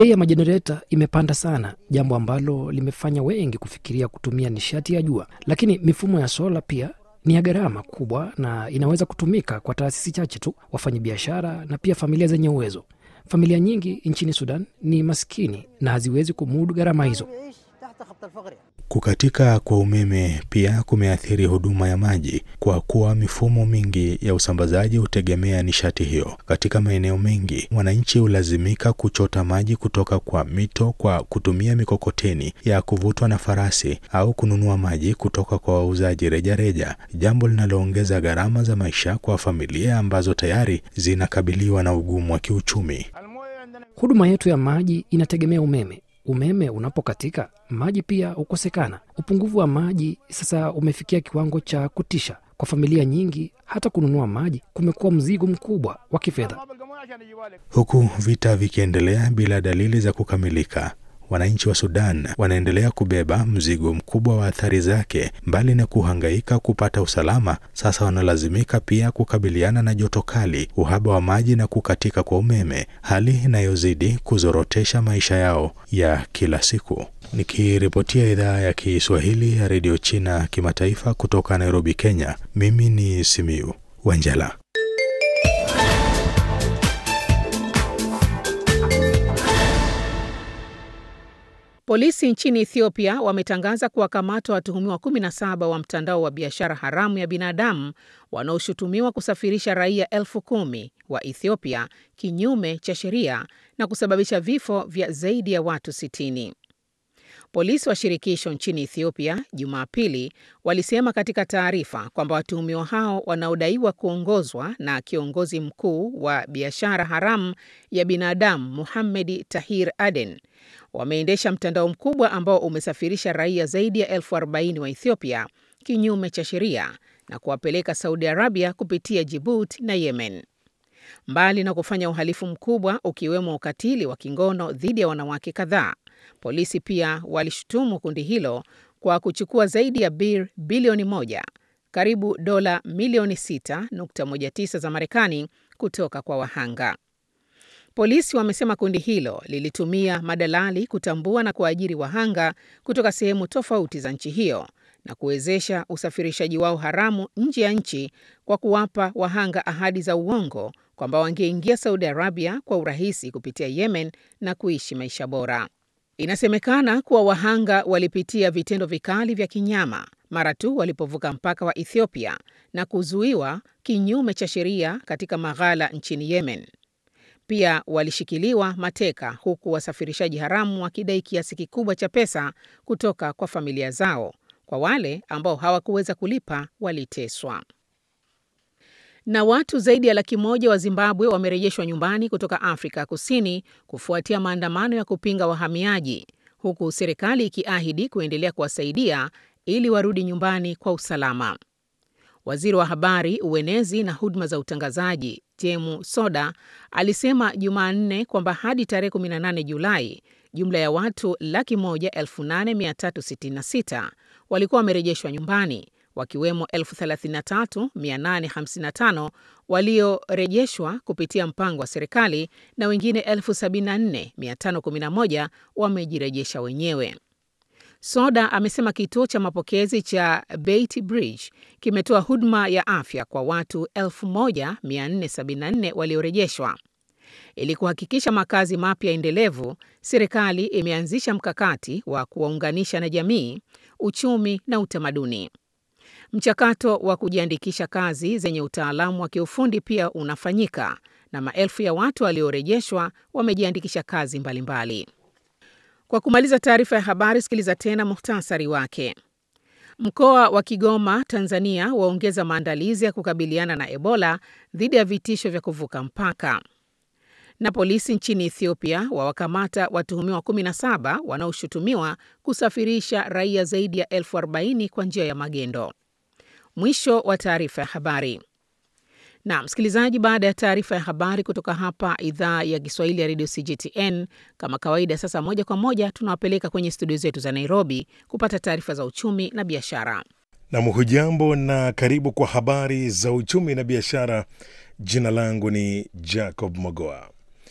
Bei ya majenereta imepanda sana, jambo ambalo limefanya wengi kufikiria kutumia nishati ya jua, lakini mifumo ya sola pia ni ya gharama kubwa na inaweza kutumika kwa taasisi chache tu, wafanyabiashara na pia familia zenye uwezo. Familia nyingi nchini Sudan ni maskini na haziwezi kumudu gharama hizo. Kukatika kwa umeme pia kumeathiri huduma ya maji kwa kuwa mifumo mingi ya usambazaji hutegemea nishati hiyo. Katika maeneo mengi, wananchi hulazimika kuchota maji kutoka kwa mito kwa kutumia mikokoteni ya kuvutwa na farasi au kununua maji kutoka kwa wauzaji rejareja, jambo linaloongeza gharama za maisha kwa familia ambazo tayari zinakabiliwa na ugumu wa kiuchumi. Huduma yetu ya maji inategemea umeme. Umeme unapokatika, maji pia hukosekana. Upungufu wa maji sasa umefikia kiwango cha kutisha kwa familia nyingi. Hata kununua maji kumekuwa mzigo mkubwa wa kifedha. Huku vita vikiendelea bila dalili za kukamilika, wananchi wa Sudan wanaendelea kubeba mzigo mkubwa wa athari zake. Mbali na kuhangaika kupata usalama, sasa wanalazimika pia kukabiliana na joto kali, uhaba wa maji na kukatika kwa umeme, hali inayozidi kuzorotesha maisha yao ya kila siku. Nikiripotia idhaa ya Kiswahili ya redio China kimataifa kutoka Nairobi, Kenya, mimi ni Simiu Wanjala. Polisi nchini Ethiopia wametangaza kuwakamata watuhumiwa 17 wa mtandao wa biashara haramu ya binadamu wanaoshutumiwa kusafirisha raia elfu kumi wa Ethiopia kinyume cha sheria na kusababisha vifo vya zaidi ya watu 60. Polisi wa shirikisho nchini Ethiopia Jumapili walisema katika taarifa kwamba watuhumiwa hao wanaodaiwa kuongozwa na kiongozi mkuu wa biashara haramu ya binadamu Muhammad Tahir Aden wameendesha mtandao mkubwa ambao umesafirisha raia zaidi ya elfu arobaini wa Ethiopia kinyume cha sheria na kuwapeleka Saudi Arabia kupitia Djibouti na Yemen. Mbali na kufanya uhalifu mkubwa ukiwemo ukatili wa kingono dhidi ya wanawake kadhaa, polisi pia walishutumu kundi hilo kwa kuchukua zaidi ya bir bilioni moja, karibu dola milioni 6.19 za Marekani kutoka kwa wahanga. Polisi wamesema kundi hilo lilitumia madalali kutambua na kuajiri wahanga kutoka sehemu tofauti za nchi hiyo na kuwezesha usafirishaji wao haramu nje ya nchi kwa kuwapa wahanga ahadi za uongo kwamba wangeingia Saudi Arabia kwa urahisi kupitia Yemen na kuishi maisha bora. Inasemekana kuwa wahanga walipitia vitendo vikali vya kinyama mara tu walipovuka mpaka wa Ethiopia na kuzuiwa kinyume cha sheria katika maghala nchini Yemen. Pia walishikiliwa mateka huku wasafirishaji haramu wakidai kiasi kikubwa cha pesa kutoka kwa familia zao. Kwa wale ambao hawakuweza kulipa waliteswa. Na watu zaidi ya laki moja wa Zimbabwe wamerejeshwa nyumbani kutoka Afrika Kusini kufuatia maandamano ya kupinga wahamiaji, huku serikali ikiahidi kuendelea kuwasaidia ili warudi nyumbani kwa usalama. Waziri wa habari, uenezi na huduma za utangazaji Temu Soda alisema Jumanne kwamba hadi tarehe 18 Julai jumla ya watu laki moja elfu nane mia tatu sitini na sita walikuwa wamerejeshwa nyumbani wakiwemo 33855 waliorejeshwa kupitia mpango wa serikali na wengine 74511 wamejirejesha wenyewe. Soda amesema kituo cha mapokezi cha Beit Bridge kimetoa huduma ya afya kwa watu 1474 waliorejeshwa. Ili kuhakikisha makazi mapya endelevu, serikali imeanzisha mkakati wa kuwaunganisha na jamii, uchumi na utamaduni. Mchakato wa kujiandikisha kazi zenye utaalamu wa kiufundi pia unafanyika na maelfu ya watu waliorejeshwa wamejiandikisha kazi mbalimbali mbali. Kwa kumaliza taarifa ya habari, sikiliza tena muhtasari wake. Mkoa wa Kigoma, Tanzania, waongeza maandalizi ya kukabiliana na Ebola dhidi ya vitisho vya kuvuka mpaka. Na polisi nchini Ethiopia wawakamata watuhumiwa 17 wanaoshutumiwa kusafirisha raia zaidi ya elfu 40 kwa njia ya magendo. Mwisho wa taarifa ya habari. Na msikilizaji, baada ya taarifa ya habari kutoka hapa idhaa ya Kiswahili ya redio CGTN, kama kawaida, sasa moja kwa moja tunawapeleka kwenye studio zetu za Nairobi kupata taarifa za uchumi na biashara. Nam, hujambo na karibu kwa habari za uchumi na biashara. Jina langu ni Jacob Mogoa.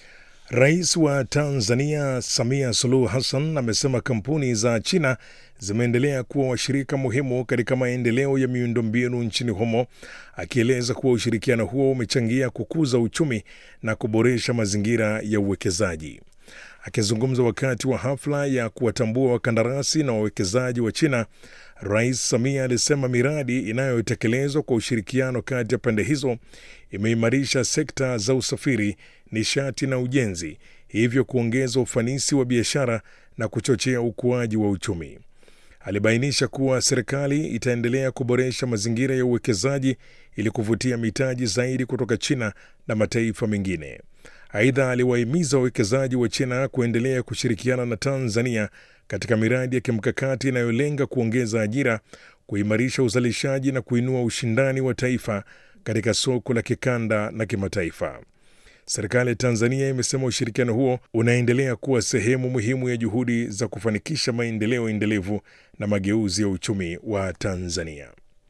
Rais wa Tanzania Samia Suluhu Hassan amesema kampuni za China zimeendelea kuwa washirika muhimu katika maendeleo ya miundombinu nchini humo, akieleza kuwa ushirikiano huo umechangia kukuza uchumi na kuboresha mazingira ya uwekezaji. Akizungumza wakati wa hafla ya kuwatambua wakandarasi na wawekezaji wa China, Rais Samia alisema miradi inayotekelezwa kwa ushirikiano kati ya pande hizo imeimarisha sekta za usafiri, nishati na ujenzi, hivyo kuongeza ufanisi wa biashara na kuchochea ukuaji wa uchumi. Alibainisha kuwa serikali itaendelea kuboresha mazingira ya uwekezaji ili kuvutia mitaji zaidi kutoka China na mataifa mengine. Aidha, aliwahimiza wawekezaji wa China kuendelea kushirikiana na Tanzania katika miradi ya kimkakati inayolenga kuongeza ajira, kuimarisha uzalishaji na kuinua ushindani wa taifa katika soko la kikanda na kimataifa. Serikali ya Tanzania imesema ushirikiano huo unaendelea kuwa sehemu muhimu ya juhudi za kufanikisha maendeleo endelevu na mageuzi ya uchumi wa Tanzania.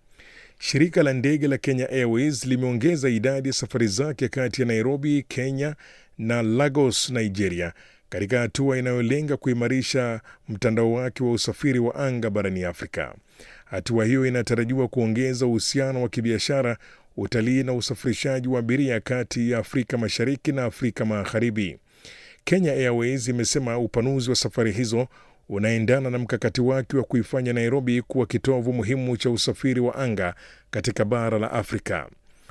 Shirika la ndege la Kenya Airways limeongeza idadi ya safari zake kati ya Nairobi, Kenya na Lagos, Nigeria, katika hatua inayolenga kuimarisha mtandao wake wa usafiri wa anga barani Afrika. Hatua hiyo inatarajiwa kuongeza uhusiano wa kibiashara, utalii na usafirishaji wa abiria kati ya Afrika Mashariki na Afrika Magharibi. Kenya Airways imesema upanuzi wa safari hizo unaendana na mkakati wake wa kuifanya Nairobi kuwa kitovu muhimu cha usafiri wa anga katika bara la Afrika.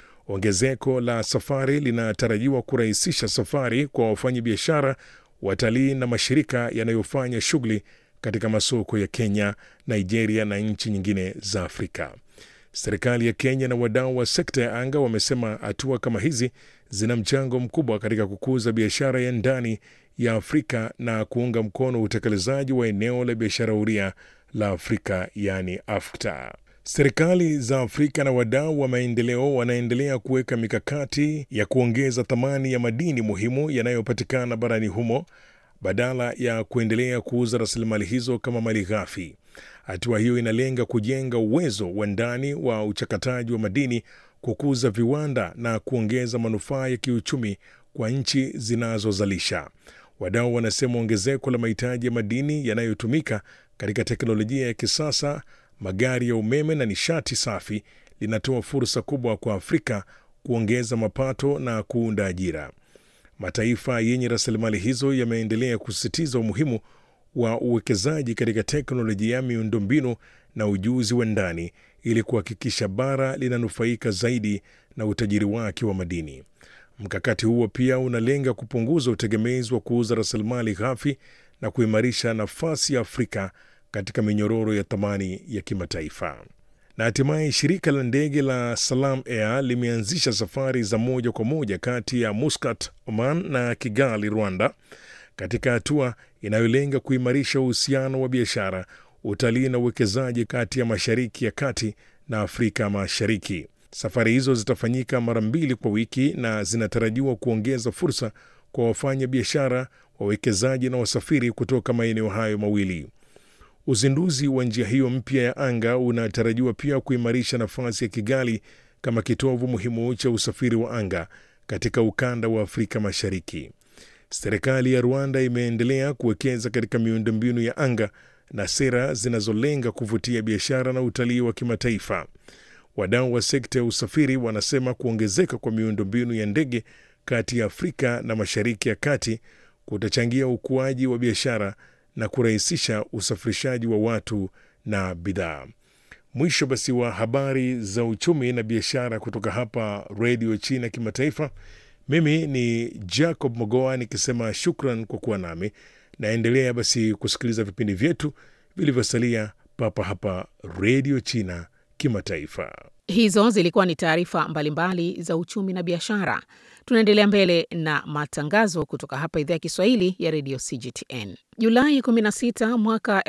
Ongezeko la safari linatarajiwa kurahisisha safari kwa wafanyabiashara, watalii na mashirika yanayofanya shughuli katika masoko ya Kenya, Nigeria na nchi nyingine za Afrika. Serikali ya Kenya na wadau wa sekta ya anga wamesema hatua kama hizi zina mchango mkubwa katika kukuza biashara ya ndani ya Afrika na kuunga mkono utekelezaji wa eneo la biashara huria la Afrika yaani AfCFTA. Serikali za Afrika na wadau wa maendeleo wanaendelea kuweka mikakati ya kuongeza thamani ya madini muhimu yanayopatikana barani humo badala ya kuendelea kuuza rasilimali hizo kama mali ghafi. Hatua hiyo inalenga kujenga uwezo wa ndani wa uchakataji wa madini, kukuza viwanda na kuongeza manufaa ya kiuchumi kwa nchi zinazozalisha. Wadau wanasema ongezeko la mahitaji ya madini yanayotumika katika teknolojia ya kisasa, magari ya umeme na nishati safi linatoa fursa kubwa kwa Afrika kuongeza mapato na kuunda ajira. Mataifa yenye rasilimali hizo yameendelea kusisitiza umuhimu wa uwekezaji katika teknolojia ya miundombinu na ujuzi wa ndani ili kuhakikisha bara linanufaika zaidi na utajiri wake wa madini. Mkakati huo pia unalenga kupunguza utegemezi wa kuuza rasilimali ghafi na kuimarisha nafasi ya Afrika katika minyororo ya thamani ya kimataifa. Na hatimaye shirika la ndege la Salam Air limeanzisha safari za moja kwa moja kati ya Muscat, Oman na Kigali, Rwanda, katika hatua inayolenga kuimarisha uhusiano wa biashara, utalii na uwekezaji kati ya Mashariki ya Kati na Afrika Mashariki. Safari hizo zitafanyika mara mbili kwa wiki na zinatarajiwa kuongeza fursa kwa wafanya biashara, wawekezaji na wasafiri kutoka maeneo hayo mawili. Uzinduzi wa njia hiyo mpya ya anga unatarajiwa pia kuimarisha nafasi ya Kigali kama kitovu muhimu cha usafiri wa anga katika ukanda wa Afrika Mashariki. Serikali ya Rwanda imeendelea kuwekeza katika miundombinu ya anga na sera zinazolenga kuvutia biashara na utalii wa kimataifa. Wadau wa sekta ya usafiri wanasema kuongezeka kwa miundombinu ya ndege kati ya Afrika na Mashariki ya Kati kutachangia ukuaji wa biashara na kurahisisha usafirishaji wa watu na bidhaa. Mwisho basi wa habari za uchumi na biashara kutoka hapa Redio China Kimataifa. Mimi ni Jacob Mogoa nikisema shukran kwa kuwa nami. Naendelea basi kusikiliza vipindi vyetu vilivyosalia papa hapa Redio China Kimataifa. Hizo zilikuwa ni taarifa mbalimbali za uchumi na biashara. Tunaendelea mbele na matangazo kutoka hapa idhaa ya Kiswahili ya redio CGTN. Julai 16 mwaka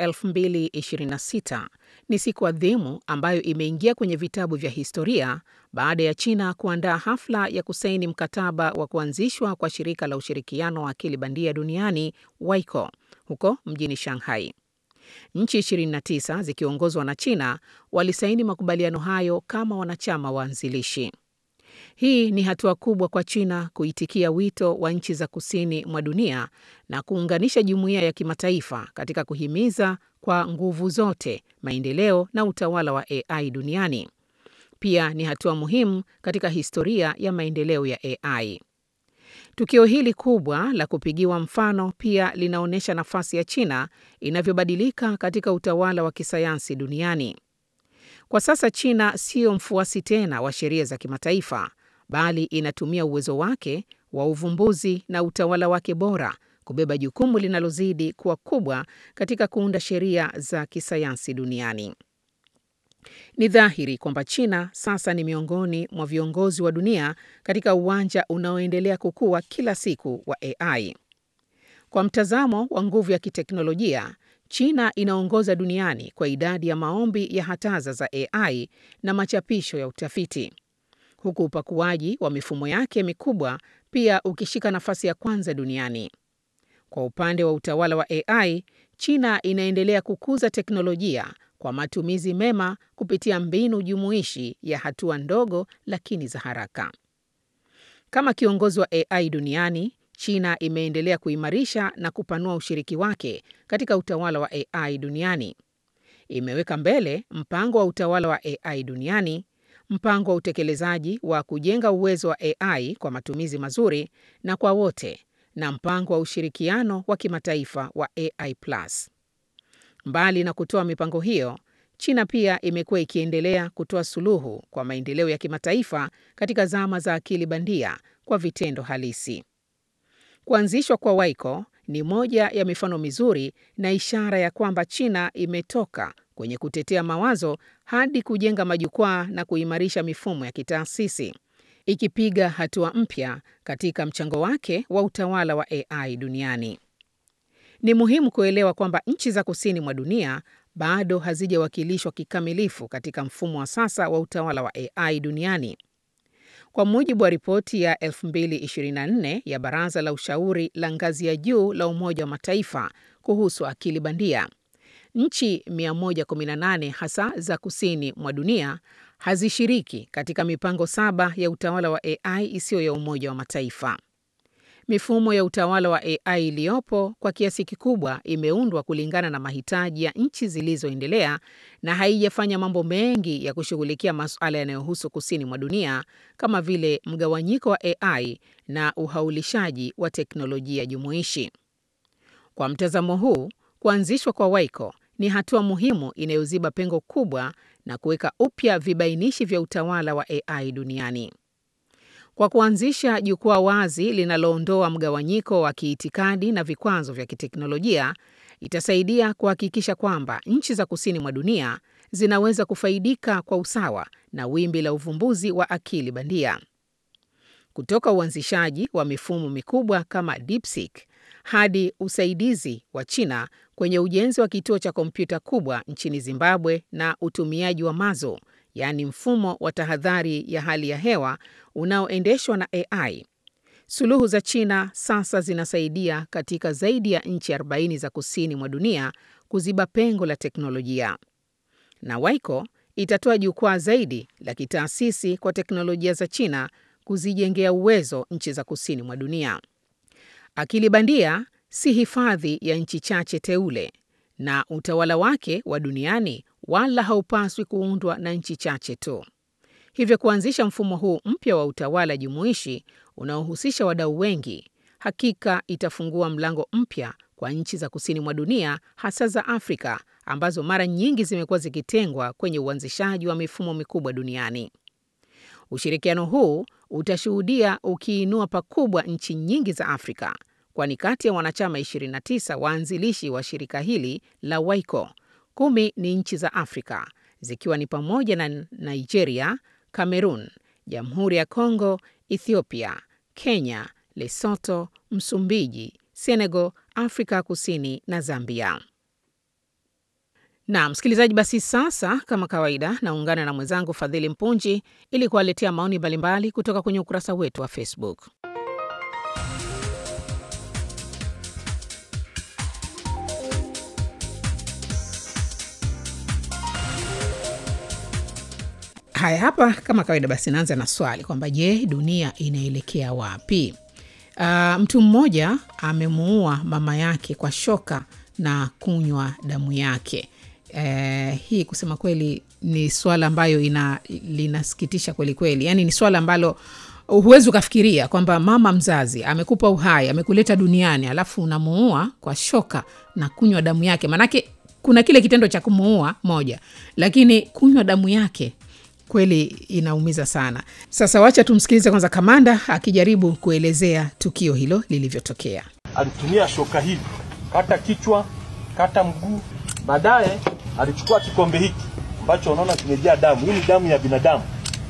2026 ni siku adhimu ambayo imeingia kwenye vitabu vya historia baada ya China kuandaa hafla ya kusaini mkataba wa kuanzishwa kwa shirika la ushirikiano wa akili bandia duniani WICO huko mjini Shanghai. Nchi 29 zikiongozwa na China walisaini makubaliano hayo kama wanachama waanzilishi. Hii ni hatua kubwa kwa China kuitikia wito wa nchi za kusini mwa dunia na kuunganisha jumuiya ya kimataifa katika kuhimiza kwa nguvu zote maendeleo na utawala wa AI duniani. Pia ni hatua muhimu katika historia ya maendeleo ya AI. Tukio hili kubwa la kupigiwa mfano pia linaonyesha nafasi ya China inavyobadilika katika utawala wa kisayansi duniani. Kwa sasa China siyo mfuasi tena wa sheria za kimataifa, bali inatumia uwezo wake wa uvumbuzi na utawala wake bora kubeba jukumu linalozidi kuwa kubwa katika kuunda sheria za kisayansi duniani. Ni dhahiri kwamba China sasa ni miongoni mwa viongozi wa dunia katika uwanja unaoendelea kukua kila siku wa AI. Kwa mtazamo wa nguvu ya kiteknolojia, China inaongoza duniani kwa idadi ya maombi ya hataza za AI na machapisho ya utafiti, huku upakuaji wa mifumo yake mikubwa pia ukishika nafasi ya kwanza duniani. Kwa upande wa utawala wa AI, China inaendelea kukuza teknolojia kwa matumizi mema kupitia mbinu jumuishi ya hatua ndogo lakini za haraka. Kama kiongozi wa AI duniani, China imeendelea kuimarisha na kupanua ushiriki wake katika utawala wa AI duniani. Imeweka mbele mpango wa utawala wa AI duniani, mpango wa utekelezaji wa kujenga uwezo wa AI kwa matumizi mazuri na kwa wote, na mpango wa ushirikiano wa kimataifa wa AI+. Mbali na kutoa mipango hiyo, China pia imekuwa ikiendelea kutoa suluhu kwa maendeleo ya kimataifa katika zama za akili bandia kwa vitendo halisi. Kuanzishwa kwa Waiko ni moja ya mifano mizuri na ishara ya kwamba China imetoka kwenye kutetea mawazo hadi kujenga majukwaa na kuimarisha mifumo ya kitaasisi, ikipiga hatua mpya katika mchango wake wa utawala wa AI duniani. Ni muhimu kuelewa kwamba nchi za kusini mwa dunia bado hazijawakilishwa kikamilifu katika mfumo wa sasa wa utawala wa AI duniani. Kwa mujibu wa ripoti ya 2024 ya Baraza la Ushauri la ngazi ya juu la Umoja wa Mataifa kuhusu akili bandia, nchi 118 hasa za kusini mwa dunia hazishiriki katika mipango saba ya utawala wa AI isiyo ya Umoja wa Mataifa. Mifumo ya utawala wa AI iliyopo kwa kiasi kikubwa imeundwa kulingana na mahitaji ya nchi zilizoendelea na haijafanya mambo mengi ya kushughulikia masuala yanayohusu kusini mwa dunia kama vile mgawanyiko wa AI na uhaulishaji wa teknolojia jumuishi. Kwa mtazamo huu, kuanzishwa kwa Waiko ni hatua muhimu inayoziba pengo kubwa na kuweka upya vibainishi vya utawala wa AI duniani. Kwa kuanzisha jukwaa wazi linaloondoa mgawanyiko wa kiitikadi na vikwazo vya kiteknolojia, itasaidia kuhakikisha kwamba nchi za kusini mwa dunia zinaweza kufaidika kwa usawa na wimbi la uvumbuzi wa akili bandia. Kutoka uanzishaji wa mifumo mikubwa kama DeepSeek hadi usaidizi wa China kwenye ujenzi wa kituo cha kompyuta kubwa nchini Zimbabwe na utumiaji wa Mazo, yaani mfumo wa tahadhari ya hali ya hewa unaoendeshwa na AI. Suluhu za China sasa zinasaidia katika zaidi ya nchi 40 za kusini mwa dunia kuziba pengo la teknolojia. Na Waiko itatoa jukwaa zaidi la kitaasisi kwa teknolojia za China kuzijengea uwezo nchi za kusini mwa dunia. Akili bandia si hifadhi ya nchi chache teule, na utawala wake wa duniani wala haupaswi kuundwa na nchi chache tu. Hivyo kuanzisha mfumo huu mpya wa utawala jumuishi unaohusisha wadau wengi, hakika itafungua mlango mpya kwa nchi za kusini mwa dunia, hasa za Afrika ambazo mara nyingi zimekuwa zikitengwa kwenye uanzishaji wa mifumo mikubwa duniani. Ushirikiano huu utashuhudia ukiinua pakubwa nchi nyingi za Afrika, kwani kati ya wanachama 29 waanzilishi wa shirika hili la Waiko, kumi ni nchi za Afrika zikiwa ni pamoja na Nigeria, Cameroon, Jamhuri ya Kongo, Ethiopia, Kenya, Lesotho, Msumbiji, Senegal, Afrika Kusini na Zambia. Na msikilizaji, basi sasa kama kawaida, naungana na mwenzangu Fadhili Mpunji ili kuwaletea maoni mbalimbali kutoka kwenye ukurasa wetu wa Facebook. Haya, hapa kama kawaida, basi naanza na swali kwamba je, dunia inaelekea wapi? Uh, mtu mmoja amemuua mama yake kwa shoka na kunywa damu yake. Eh, hii kusema kweli ni swala ambayo ina linasikitisha kweli kweli, yaani ni swala ambalo huwezi ukafikiria kwamba mama mzazi amekupa uhai, amekuleta duniani, alafu unamuua kwa shoka na kunywa damu yake. Maanake kuna kile kitendo cha kumuua moja, lakini kunywa damu yake kweli inaumiza sana. Sasa wacha tumsikilize kwanza kamanda akijaribu kuelezea tukio hilo lilivyotokea. alitumia shoka hili kata kichwa, kata mguu. Baadaye alichukua kikombe hiki ambacho unaona kimejaa damu, hii ni damu ya binadamu,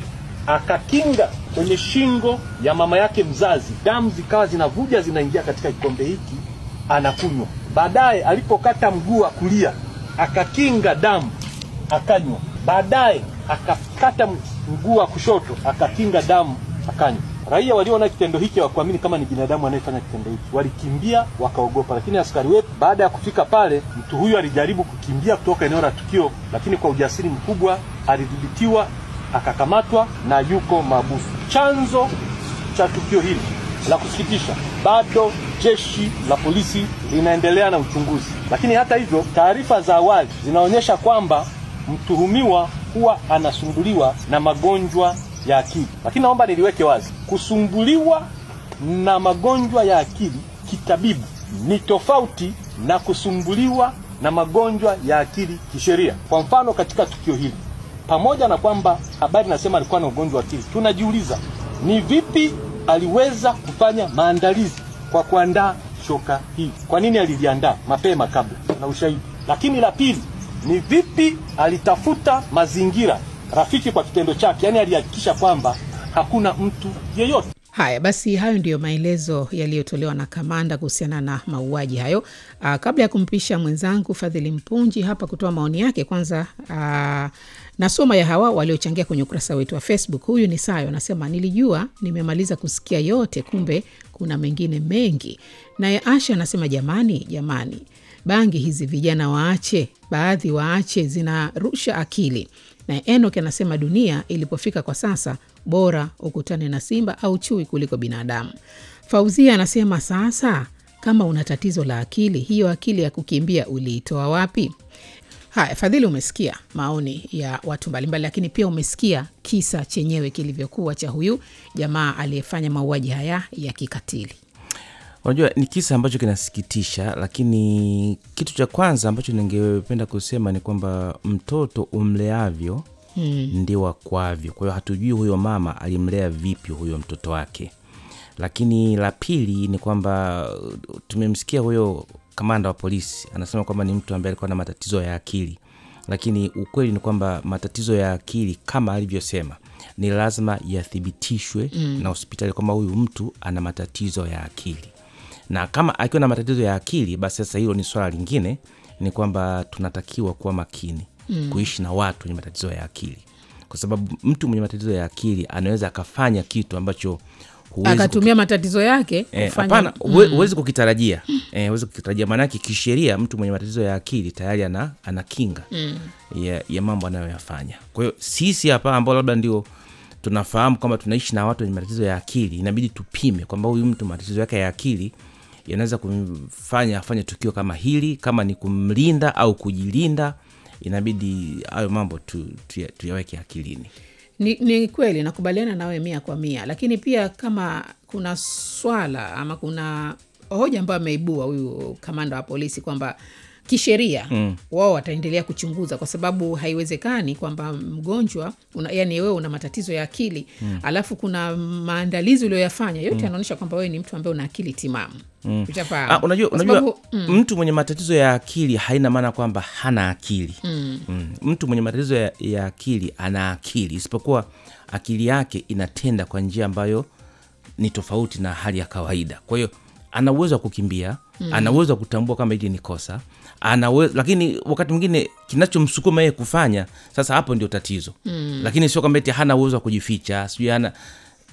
akakinga kwenye shingo ya mama yake mzazi, damu zikawa zinavuja zinaingia katika kikombe hiki, anakunywa. Baadaye alipokata mguu wa kulia, akakinga damu, akanywa. Baadaye akakata mguu wa kushoto, akakinga damu, akanywa. Raia waliona kitendo hiki hawakuamini kama ni binadamu anayefanya kitendo hiki, walikimbia wakaogopa. Lakini askari wetu baada ya kufika pale, mtu huyu alijaribu kukimbia kutoka eneo la tukio, lakini kwa ujasiri mkubwa alidhibitiwa, akakamatwa na yuko mahabusu. Chanzo cha tukio hili la kusikitisha, bado jeshi la polisi linaendelea na uchunguzi, lakini hata hivyo, taarifa za awali zinaonyesha kwamba mtuhumiwa huwa anasumbuliwa na magonjwa ya akili. Lakini naomba niliweke wazi, kusumbuliwa na magonjwa ya akili kitabibu ni tofauti na kusumbuliwa na magonjwa ya akili kisheria. Kwa mfano, katika tukio hili, pamoja na kwamba habari nasema alikuwa na ugonjwa wa akili, tunajiuliza ni vipi aliweza kufanya maandalizi kwa kuandaa shoka hili? Kwa nini aliliandaa mapema kabla na ushahidi? Lakini la pili ni vipi alitafuta mazingira rafiki kwa kitendo chake, yaani alihakikisha kwamba hakuna mtu yeyote. Haya basi, hayo ndiyo maelezo yaliyotolewa na kamanda kuhusiana na mauaji hayo. Aa, kabla ya kumpisha mwenzangu Fadhili Mpunji hapa kutoa maoni yake, kwanza aa, nasoma ya hawa waliochangia kwenye ukurasa wetu wa Facebook. Huyu ni Sayo anasema, nilijua nimemaliza kusikia yote, kumbe kuna mengine mengi. Naye Asha anasema, jamani, jamani, bangi hizi vijana waache, baadhi waache, zinarusha akili. Na Enok anasema dunia ilipofika kwa sasa, bora ukutane na simba au chui kuliko binadamu. Fauzia anasema sasa, kama una tatizo la akili, hiyo akili ya kukimbia uliitoa wapi? Haya, Fadhili, umesikia maoni ya watu mbalimbali, lakini pia umesikia kisa chenyewe kilivyokuwa cha huyu jamaa aliyefanya mauaji haya ya kikatili. Unajua, ni kisa ambacho kinasikitisha, lakini kitu cha kwanza ambacho ningependa kusema ni kwamba mtoto umleavyo hmm, ndio wakwavyo. Kwa hiyo hatujui huyo mama alimlea vipi huyo mtoto wake. Lakini la pili ni kwamba tumemsikia huyo kamanda wa polisi anasema kwamba ni mtu ambaye alikuwa na matatizo ya akili, lakini ukweli ni kwamba matatizo ya akili kama alivyosema ni lazima yathibitishwe mm, na hospitali kwamba huyu mtu ana matatizo ya akili na kama akiwa na matatizo ya akili basi sasa hilo ni swala lingine, ni kwamba tunatakiwa kuwa makini mm, kuishi na watu wenye matatizo ya akili, kwa sababu mtu mwenye matatizo ya akili anaweza akafanya kitu ambacho huwezi Akatumia matatizo yake Eh, kufanya- hapana, huwe- huwezi kukitarajia eh, huwezi kukitarajia maanake kisheria mtu mwenye matatizo ya akili tayari ana, ana kinga ya, ya mambo anayoyafanya kwa hiyo sisi hapa ambao labda ndio tunafahamu kwamba tunaishi na watu wenye matatizo ya akili inabidi tupime kwamba huyu mtu matatizo yake ya akili yanaweza kumfanya afanye tukio kama hili kama ni kumlinda au kujilinda inabidi hayo mambo tu, tu, tuyaweke akilini Ni, ni kweli nakubaliana nawe mia kwa mia, lakini pia kama kuna swala ama kuna hoja ambayo ameibua huyu kamanda wa polisi kwamba kisheria mm. wao wataendelea kuchunguza kwa sababu haiwezekani kwamba mgonjwa una, yani wewe una matatizo ya akili mm. alafu kuna maandalizi ulioyafanya yote yanaonyesha kwamba wewe ni mtu ambaye una akili timamu mm. Ah, unajua, Kwa unajua sababu, mm, mtu mwenye matatizo ya akili haina maana kwamba hana akili mm. Mm. Mtu mwenye matatizo ya, ya akili ana akili, isipokuwa akili yake inatenda kwa njia ambayo ni tofauti na hali ya kawaida. Kwa hiyo ana uwezo wa kukimbia mm. ana uwezo wa kutambua kama hili ni kosa ana uwezo, lakini wakati mwingine kinachomsukuma yeye kufanya sasa, hapo ndio tatizo mm. Lakini sio kwamba eti hana uwezo wa kujificha, sijui hana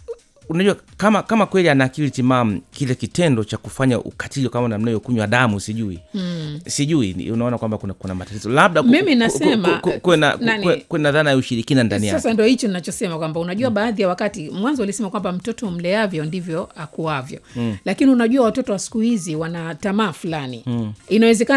unajua kama kama kweli ana akili timamu kile kitendo cha kufanya ukatili kama namna hiyo kunywa damu sijui mm. sijui ni- unaona kwamba kuna, kuna matatizo labda ku- Mimi ku- nasema, ku- ku- kuwe na- ku- nani- kuwe- kuwe na dhana ya ushirikina ndani yake sasa ndo hicho nachosema kwamba unajua baadhi ya wakati mwanzo ulisema kwamba mtoto mleavyo ndivyo akuavyo mm. lakini unajua watoto wa siku hizi wana tamaa fulani mm. inawezekana